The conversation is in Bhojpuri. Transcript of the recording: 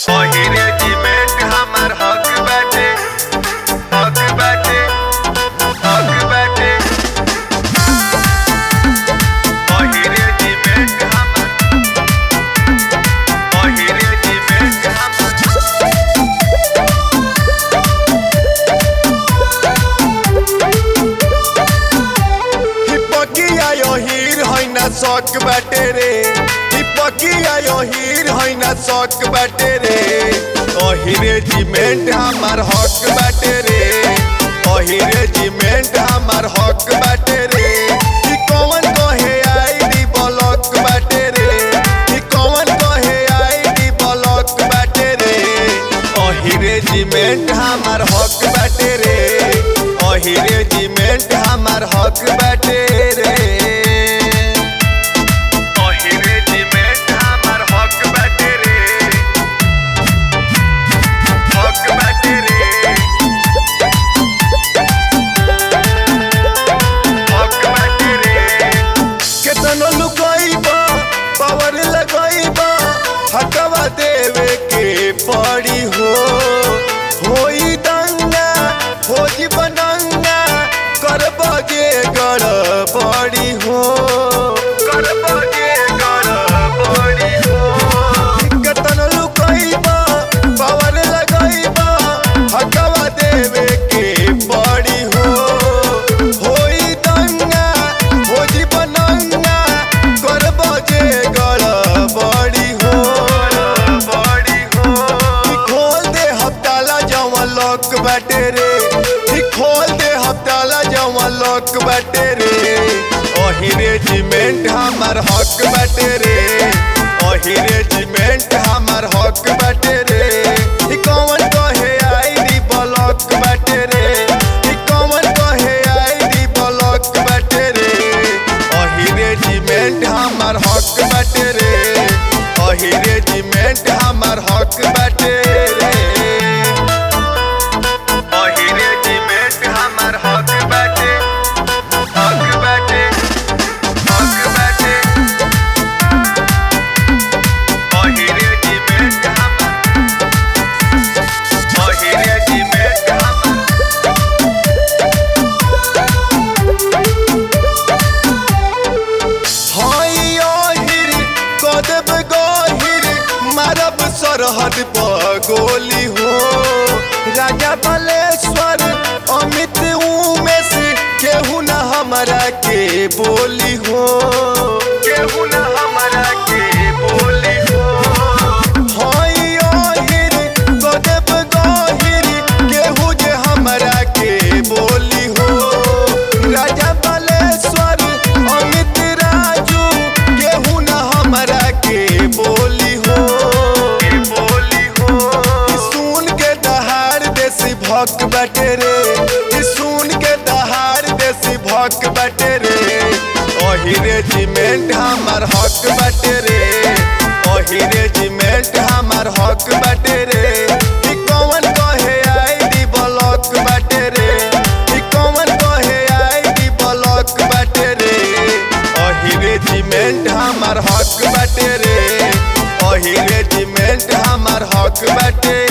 पहिरे जिमेट हमर हक बाटे हक बाटे हक बाटे पहिरे जिमेट हमर पहिरे जिमेट हमर हिपकिया यो हीर हैना शौक बाटे रे हिपकिया यो हीर हैना शौक बाटे रे ओहिरे जिमेंट हमार हक बाटे रे ओहिरे जिमेंट हमार हक बाटे रे ई कौन कहे आईडी ब्लॉक बाटे रे ई कौन कहे आईडी ब्लॉक बाटे रे ओहिरे जिमेंट हमार हक बाटे रे ओहिरे जिमेंट हमार हक बाटे रे पहिरे जिमेट हमर हक बाटे रे हक बाटे रे हक बाटे रे केतनो लुकाइबा पावर लगाइबा हकवा देवे के पड़ी हो होई दंगा हो जीवनंगा करबगे गड़बड़ी हो करबगे गड़बड़ी हो केतनो लुकाइबा पावर लगाइबा हकवा देवे के पड़ी हो होई दंगा हो जीवनंगा करबगे गड़बड़ी हो बड़ी हो ई खोल दे हफ्ताला जवन लॉक बाटे रे ई खोल दे हफ्ताला जवन लॉक बाटे रे ओही रेजिमेंट हमार हक बाटे रे ओही रेजिमेंट हमार हक बाटे रे ई कौन कहे आईडी ब्लॉक बाटे रे ई कौन कहे आईडी ब्लॉक बाटे रे ओही रेजिमेंट हमार हक बाटे रे ओही रेजिमेंट हमार हक बाटे रे पहिरे जिमेट हमर हक बाटे हक बाटे हक बाटे पहिरे जिमेट हमर पहिरे जिमेट हमर हई ओहिर कदब गहिर मारब सरहद पर गोली हो राजा बलेश्वर अमित उमेश केहू न हमरा के बोली हो केहू न हमरा के बोली हो हई ओहिर कदब गहिर केहू जे हमरा के बोली हो राजा बलेश्वर अमित राजू केहू न हमरा के बोली हो के बोली हो ई सुन के दहाड़ देसी भक बटे रे ई सुन के दहाड़ देसी भक बटे रे ओही रेजिमेंट हमार हक बटे रे ओही रेजिमेंट हमार हक बटे रे ई कौन कहे आईडी ब्लॉक बटे रे ई कौन कहे आईडी ब्लॉक बटे रे ओही रेजिमेंट हमार हक बटे रे ओही रेजिमेंट हमार हक बटे